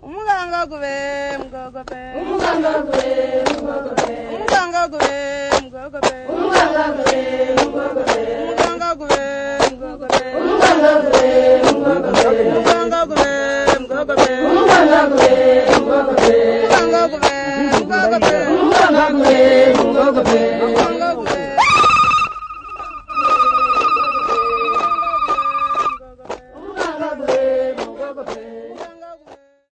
umugangagube mugogobe umugangagwe mugogobe umugangagube mugogobe umugangagwe mugogobe umugangagube mugogobe umugangagwe mugogobe umugangagube mugogobe umugangagwe mugogobe umugangagube mugogobe umugangagwe mugogobe